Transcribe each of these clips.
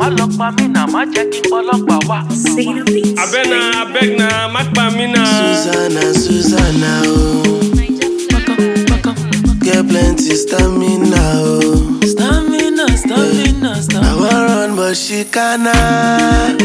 má lọ pa mí náà má jẹ́ kí ọlọ́pàá wá. abẹ́nà abẹ́gnà má pa mí náà. Susanna, Susanna, oh. Get plenty stamina, oh. stamina stamina I stamina. want run, but she cannot.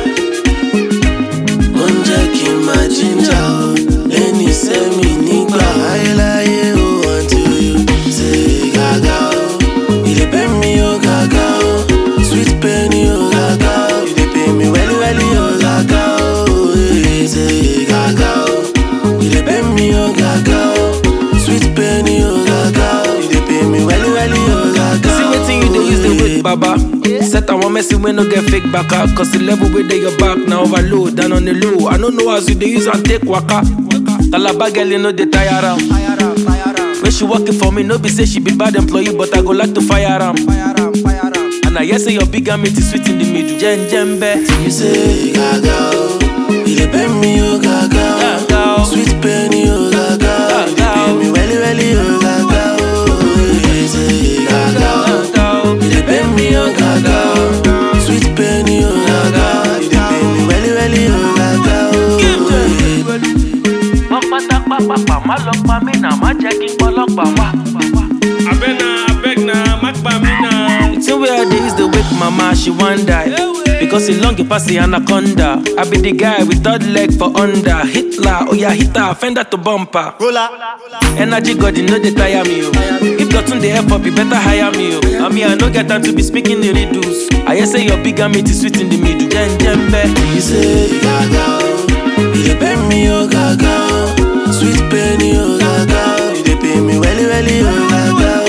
Ó ń jẹ́ kí n máa jíjà o. Lẹ́ni sẹ́mi nígbà ayéláyé o. Until you say gàgà o. You dey pay me o gàgà o. Sweet pain o gàgà o. You dey pay me wẹ́lí wẹ́lí o gàgà o. Eh, Say gàgà o. You dey pay me o gàgà o. Sweet pain o gàgà o. You dey pay me wẹ́lí wẹ́lí o gàgà o. See wetin you dey use dey wait, baba. Set am one messy wey no get fake baka. Cause the level wey dey your back na overload and on the low. I no know as you dey use am take waka. Calabar girl you no dey tire am. When she working for me, no be say she be bad employee, but I go like to fire am. And I hear say your big meat is sweet in the middle. Jen jembe. You say gaga oh, you dey pay me oh gaga Gaga, oh, oh. sweet pain oh gaga oh, you dey Gaga, pay oh. me welly welly oh gaga oh, you say gaga oh, you dey pay me oh gaga oh, sweet pain oh gaga oh, you dey pay me welly welly oh gaga oh. wọ́n pátápápápá má lọ pa mí náà má jẹ́ kí ọlọ́pàá wá. abẹ́nà abẹ́gnà má pa mí náà. The thing wey I dey use dey wake mama, she wan die. Because e long e pass the anaconda. I be the guy with third leg for under. Hitler, oh yeah, hit her, fender to bumper. Energy God, you know they tire me, oh. If Dotun dey help up, you better hire me, oh. I mean, I no get time to be speaking the riddles. I hear say your big meat is sweet in the middle. Jen jembe. You say gaga oh, you dey pay me oh gaga oh, sweet pain oh gaga oh, you dey pay me welly welly oh gaga